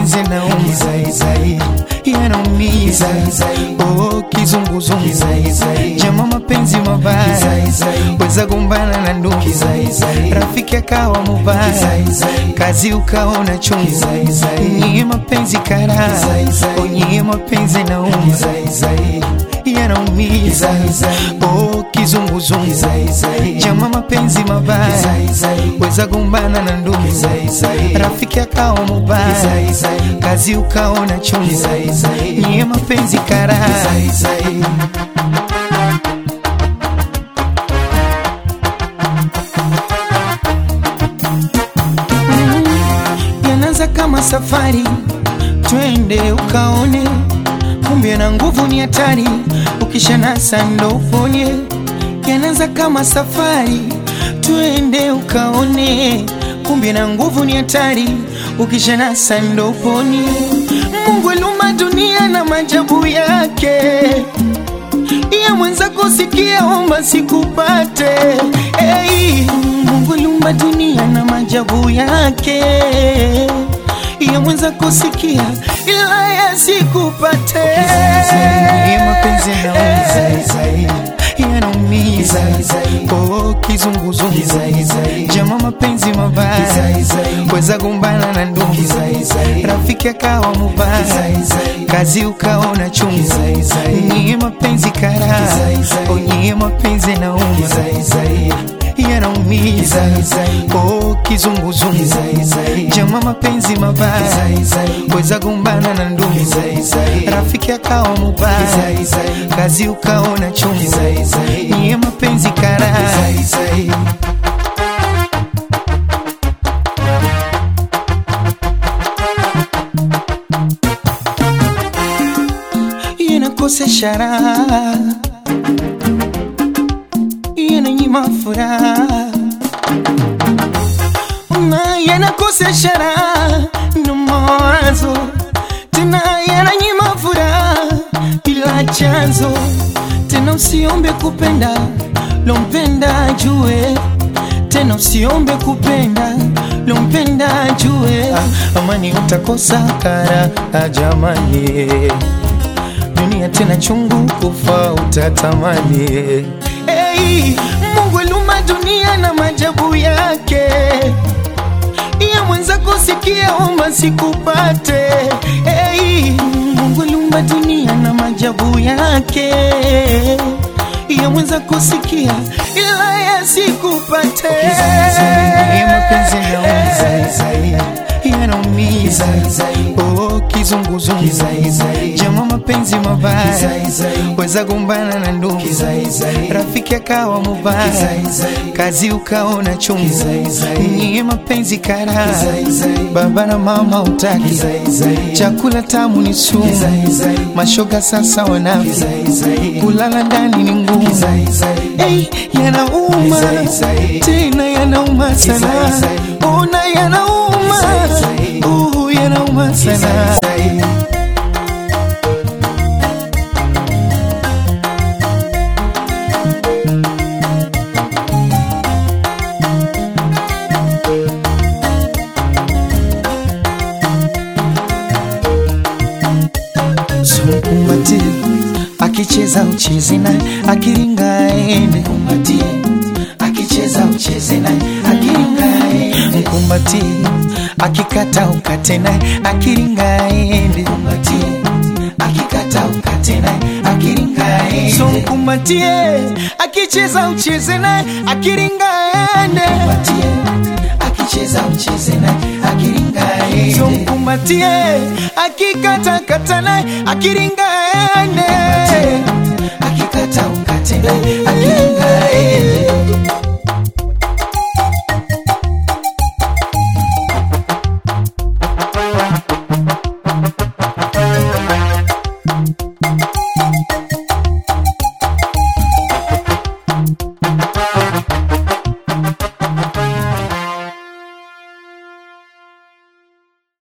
mapenzi yanaumiza yanaumiza oh, kizunguzungu jama mapenzi mabaya weza gombana na ndugu rafiki akawa mubaya kazi ukaona chungu nyie mapenzi kara onyie mapenzi yanaumiza yanaumiza oh, kizunguzungu jama mapenzi mabaya weza gombana na ndugu rafiki akawa mubaya kazi ukaona chungu nyie mapenzi kara yanaanza kama safari twende ukaone kumbe na nguvu ni hatari ukishanasa ndo uponye yanaanza kama safari twende ukaone kumbe na nguvu ni hatari ukishanasa ndo uponye mungu aliumba dunia na majabu yake ya mwenzako sikia omba sikupate hey, mungu aliumba dunia na majabu yake ya mwenzako sikia ila yasikupate Nyie mapenzi yanaumiza yanaumiza oh, kizunguzungu jama mapenzi mabaya weza gombana na ndugu rafiki akawa mubaya kazi ukaona chungu nyie mapenzi kara onyie mapenzi yanaumiza yanaumiza oh, kizunguzungu jama mapenzi mabaya weza gombana na ndugu rafiki akawa mubaya kazi ukaona chungu nyie mapenzi kara yanakosesha raha yananyima furaha na yanakosesha raha na mawazo tena yananyima furaha bila chanzo tena usiombe kupenda lompenda jue tena usiombe kupenda lompenda jue ah, amani utakosa kara ah, jamani dunia tena chungu kufa utatamani hey, mungu aliumba dunia na majabu yake ya mwenzako sikia omba sikupate hey, mungu aliumba dunia na majabu yake ya mwenzako sikia ila yasikupate Nyie mapenzi yanaumiza yanaumiza oh, kizunguzungu jama mapenzi mabaya weza gombana na ndugu rafiki akawa mubaya kazi ukaona chungu nyie mapenzi kara baba na mama utaki chakula tamu ni sumu mashoga sasa wanafi kulala ndani ni ngumu hey, yanauma tena yanauma sana ona yanauma uh, yanauma sana Mkumbatie akicheza ucheze naye, akiringa aende. Mkumbatie akicheza ucheze naye, akiringa aende. Mkumbatie akikata ukate naye, akiringa aende. Mkumbatie akikata ukate naye, akiringa aende. So mkumbatie akicheza ucheze naye, akiringa aende. Mkumbatie akicheza ucheze naye, akiringa aende. So mkumbatie akikata kata naye, akiringa aende. Akikata ukate naye, akiringa aende.